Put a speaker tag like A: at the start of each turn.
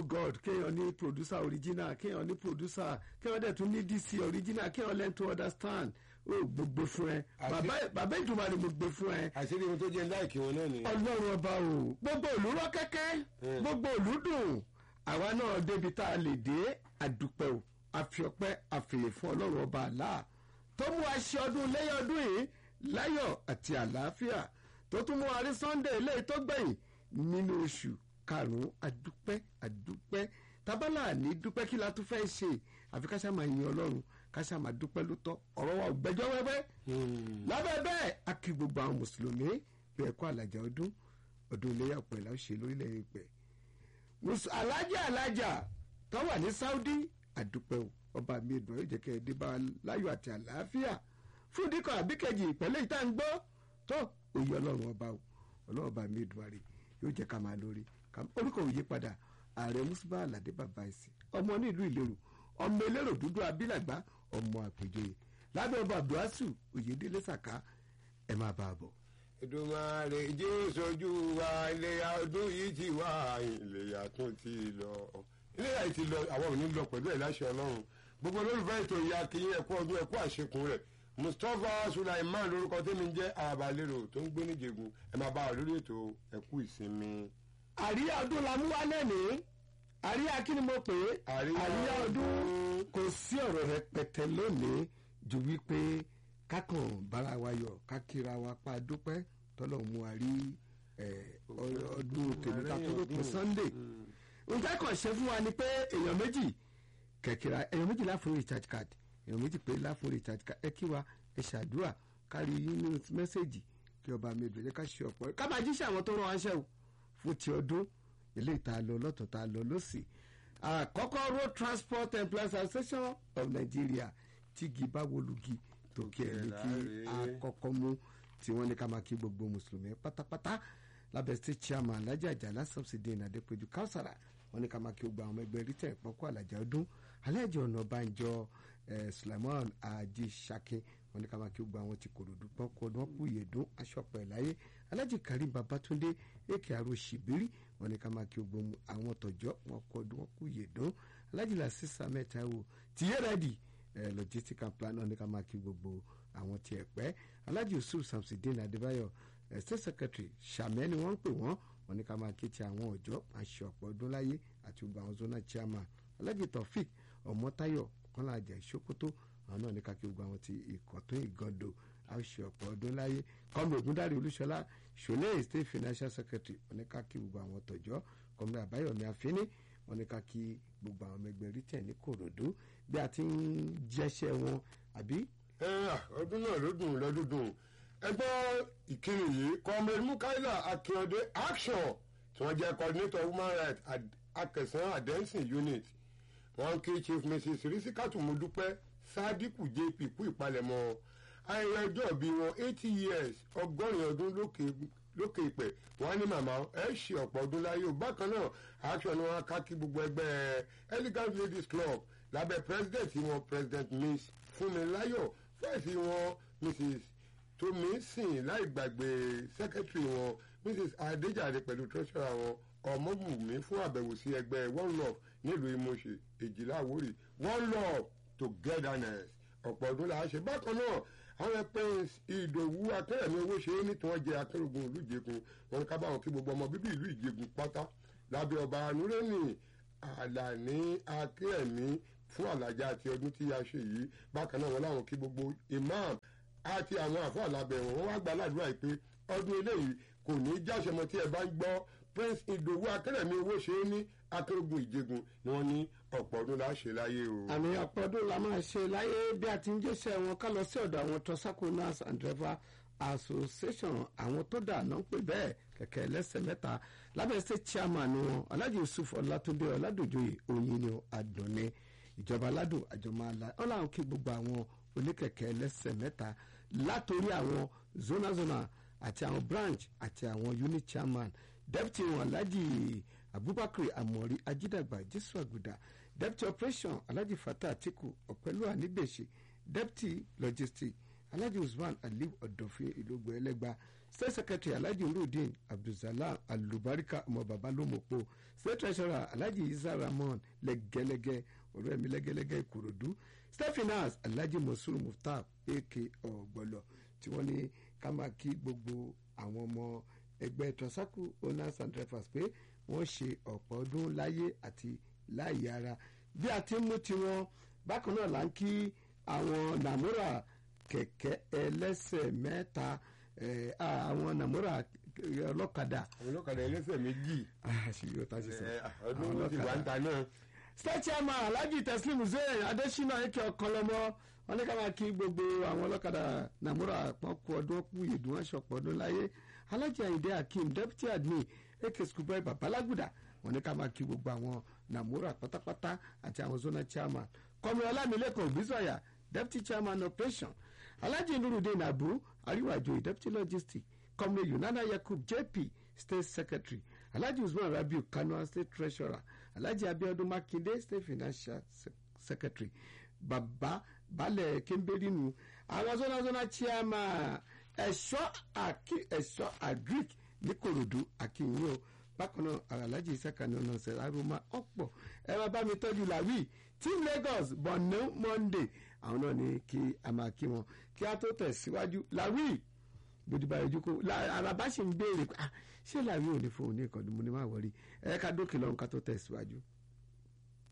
A: god kéèyàn ní producer original kéèyàn ní producer kéèyàn dẹ̀ tún ní dc original kéèyàn learn to understand ó gbogbo fún ẹ
B: Àti-
A: bàbá bàbá ìdùnnú ni mo gbé fún ẹ
B: àṣírí ohun tó jẹ́ láìkí wọn náà nìyẹn.
A: ọlọ́run ọba o gbogbo ìlú rọ kẹ́kẹ́
B: Mm.
A: gbogbo ìlú dùn àwa náà débi tá a lè dé àdúpẹ́ o àfiọpẹ́ àfìyè fún ọlọ́run ọba àlá tó mú wa ṣe ọdún lẹ́yìn ọdún yìí láyọ̀ àti àlàáfíà tó tún mú wa rí sunday eléyìí tó gbẹ̀yìn nínú oṣù karùn-ún àdúpẹ́ àdúpẹ́ tábàlà ní dúpẹ́ kí la tún fẹ́ ṣe àfi ká ṣáà máa yin ọlọ́run ká ṣáà máa dúpẹ́ ló tọ́ ọ̀rọ̀ wa ò gbẹ́jọ́ wẹ́wẹ́ lábẹ́ bẹ́ẹ̀ a kí gbogbo àwọn mùsùlùmí bí ẹ̀kọ́ àlàjá ọdún ọdún iléyà ọ̀pẹ̀ la ó ṣe lórílẹ̀ ìpẹ́ alájà alájà tó wà ní Saudi àdúpẹ́ o ọba mi ìdùn ẹ̀ jẹ́ kẹ́ ẹ dé bá wa láyọ̀ àti àlàáfíà fún ìdíkọ̀ àbíkẹ́jì ìpẹ́lẹ́ ìta ń gbọ́ tó òye ọlọ́run ọba o ọlọ́run ọba mi ìdùn àrè yóò jẹ́ ká máa lórí ká- orúkọ òye padà ààrẹ musuba aládé bàbá ẹ̀sìn ọmọ nílùú ìlérò ọmọ elérò dúdú abilàgbá ọmọ àpèjọyè lábẹ́ ọba abdulhasu oyèdélé sàká ẹ máa bá a bọ̀.
B: Èdùmàrè jésù ojú wa iléyà ọdún yìí ti wá iléyà tún ti lọ iléyà yìí ti lọ àwọn ò ní lọ pẹ̀lú ẹ̀ láṣẹ ọlọ́run gbogbo olólùfẹ́ ètò ìyá kìí ẹ̀kú ọdún ẹ̀kú àṣekùn rẹ̀ Mustapha Sulaiman lórúkọ tẹ́mi jẹ́ àbálẹ́rò tó ń gbé níjẹ̀gùn ẹ̀ máa bá wa lórí ètò ẹ̀kú ìsinmi.
A: àríyá ọdún la mú wá lẹ́nìí àríyá kí ni mo pè é
B: Àríyá
A: àríyá ọdún
B: ọdún.
A: kò sí ọ̀rọ̀ rẹpẹtẹ lónìí ju wípé kákan bára wa yọ̀ kákìra wa pa dúpẹ́ tọ́lọ̀ mú wa rí eh, ọ- ọdún tèmi ká tó lópin Sunday nǹkan kan ṣe fún wa ni pé èèyàn méjì kẹ̀kẹ́ra èèyàn méjì láfún recharge card èèyàn méjì pé láfún recharge card ẹ kí wa ẹ ṣàdúrà kárí nínú mẹ́sẹ̀gì kí ọba mi ìbẹ̀jẹ̀ ká ṣe ọ̀pọ̀ ká máa jíṣẹ́ àwọn tó rán wáṣẹ́ o fún ti ọdún ilé ìta lọ lọ́tọ̀ ta lọ lọ́sì àkọ́kọ́ road transport employees association of Nigeria tígi báwolugi tòkè ẹ̀ ní kí
B: Láre.
A: àkọ́kọ́ mú tí wọ́n ní ká máa kí gbogbo mùsùlùmí pátápátá lábẹ́ state chairman alhaji àjàlá subsidy ní adépẹ́jú káwùsàrà wọ́n ní ká máa kí gbogbo àwọn ọmọ ẹgbẹ́ rítẹ̀ ìpọ́nkú àlàjá ọdún alhaji ọ̀nàbànjọ eh, sulaiman ajísàkín wọ́n ní ká máa kí gbogbo àwọn tí kòròdú pọ́nkú ọdún wọn kú ìyèdún aṣọ́pọ̀ ẹ̀láyé alhaji karim babatunde èkè àrò ṣìbírí wọ́n ní ká máa kí gbogbo àwọn tọ̀jọ́ wọn kú ọdún wọn kú ìyèdún alhaji lasisa mẹ́ta wò tìyẹ́rẹ́dì eh, logistic and plan ní ká máa kí gbogbo àwọn tí ẹ pẹ́ alhaji yusuf samsidin adébáyọ̀ eh, state secretary sàmẹ́ ni wọ́n ń pè wọ́n wọ́n ní ká máa kí ti àwọn ọ̀jọ́ àṣẹ ọ̀pọ̀ ọdún láyé àti gbogbo àwọn zona chairman alhaji taofik ọmọtayọ kọ́lá àjà ìṣókótó àwọn náà ní ká kí gbogbo àwọn ti ìkọ̀tún ìgàndò àṣẹ ọ̀pọ̀ ọdún láyé kọ́mi ògúndárí olúṣọlá ṣọlẹ́ state financial secretary wọ́n ní ká kí gbogbo àwọn tọ̀jọ́ kọ́mi àbáyọ̀mí àfínní wọ́n ní ká kí gbogbo àwọn ọmọ ẹgbẹ́ rí tẹ̀ ní kòròdú bí a ti ń jẹ́ṣẹ́ wọn àbí
B: ẹ à, ọdún náà ló dùn lọ́dún dùn ẹgbẹ́ ìkíni yìí comrade mukaila akínyọdé action tí wọ́n jẹ́ coordinator human rights Ad- akẹsàn adẹ́sìn unit wọ́n kí chief mrs risikatu mudupẹ́ sadiku jp kú ìpalẹ̀mọ́ ayẹyẹ ọjọ́ bí wọn eighty years ọgọ́rin ọdún lókè lókè ìpẹ́ wọ́n ní màmá ẹ ṣe ọ̀pọ̀ ọdún láyé o bákan náà action ni wọ́n ká kí gbogbo ẹgbẹ́ elegant ladies club lábẹ́ president wọn president miss fúnmiláyọ̀ fẹ́ẹ̀sì wọn mrs tómísìn láì gbàgbé secretary wọn mrs adéjàre pẹ̀lú treasurer wọn ọmọbùnmi fún àbẹ̀wò sí ẹgbẹ́ one love nílùú ìmọ̀ṣẹ́ èjìlá àwórì one love togetherness ọ̀pọ̀ ọdún là á ṣe bákan náà àwọn prince ìdòwú akẹ́rẹ̀mí owó ṣe é ní tí wọ́n jẹ akérògùn ìlú ìjẹkùn wọn ká báwọn kí gbogbo ọmọ bíbí ìlú ìjẹkùn pátá lábẹ́ ọba nureni àlàní akẹ́rẹ̀mí fún àlàjá àti ọdún tí a ṣe yìí bákan náà wọn láwọn kí gbogbo imam àti àwọn àfọ àlàbẹ̀ wọn wọn wá gba aládùúrà yìí pé ọdún eléyìí kò ní í jáṣẹ mọ́ tí ẹ bá ń gbọ́ prince ìdòwú akẹ́rẹ̀mí owó ṣe é ní akérògùn ìjẹkùn ni wọ́n ní ọ̀pọ̀ ọdún la ṣe láyé o.
A: àmì ọ̀pọ̀ ọdún la máa ṣe láyé bí a ti ń jẹ́sẹ̀ wọn ká lọ sí ọ̀dọ̀ àwọn tọ́sákò nurse and driver association àwọn tó dà náà ń pè bẹ́ẹ̀ kẹ̀kẹ́ ẹlẹ́sẹ̀ mẹ́ta lábẹ́ state chairman wọn alhaji yusuf ọlátúndé ọládòjòyè oyin ni àdùnní ìjọba aládùn àjọmọ́ àlá wọn làwọn kí gbogbo àwọn oníkẹ̀kẹ́ ẹlẹ́sẹ̀ mẹ́ta látòrí àwọn zona zona àti àwọn branch àti àwọn unit chairman deputy wọn alhaji abubakar amori ajidagba jésù àgùdà deputy operation alhaji fatah atiku ọ̀pẹ̀lú àníbèṣe deputy logistics alhaji usman aliu ọ̀dọ̀fin ìlógbò ẹlẹ́gba state secretary alhaji nurudeen abdulsalam alubarika ọmọ baba lomopo state treasurer alhaji isa ramon lẹgẹlẹgẹ ọ̀rẹ́ mi lẹgẹlẹgẹ ìkòròdú state finance alhaji mosuru muftar ak ọgbọlọ tí wọ́n ní ká máa kí gbogbo àwọn ọmọ ẹgbẹ́ transaco owners and drivers pé wọ́n ṣe ọ̀pọ̀ ọdún láyé àti láàyè ara bí a ti ń mú tiwọn bákan náà là ń kí àwọn nàmúrà kẹ̀kẹ́ ẹlẹ́sẹ̀ mẹ́ta eh, ah, àwọn nàmúrà ọlọ́kadà
B: àwọn olókàdá ẹlẹ́sẹ̀ méjì
A: àṣírí ọ̀tá ṣe sọ
B: ẹ, ọdún wọn ti wà ń ta náà
A: state chairman alhaji teslim hussein adesina eke ọkọlọmọ wọn ní ká máa kí gbogbo àwọn ọlọ́kadà nàmúrà pọ́n kú ọdún kú ìdùn wọn ṣọ̀pọ̀ ọdún láyé alhaji ayinde akeem deputy admin eke schoolboy babalaguda wọn ní ká máa kí gbogbo àwọn nàmúrà pátápátá àti àwọn zona chairman kọmi ọlámilẹ́kọ̀ọ́ òbísọ̀yà deputy chairman operation alhaji nurudeen abu ariwajo deputy logistics kọmi yunana yakub jp state secretary alhaji usman rabiu kano state treasurer alhaji abiodun makinde state financial Se- secretary baba balẹ̀ kemberinu àwọn zona zona chairman ẹ̀ṣọ́ àkí ẹ̀ṣọ́ agric ní korodu akínyìn o bákan náà alhaji isakani ọ̀nà ọ̀sẹ̀ aroma ọ̀pọ̀ ẹ máa bá mi tọ́jú làwí team lagos borno monday àwọn náà ní kí a máa kí wọn kí a tó tẹ̀síwájú làwí bójúbá ojú kó araba sì ń béèrè pé, "Ah, ṣé làwí ò ní fóun ní ìkànnì mo ní má wọrí ẹ ká dókè lọ́run ká tó tẹ̀síwájú.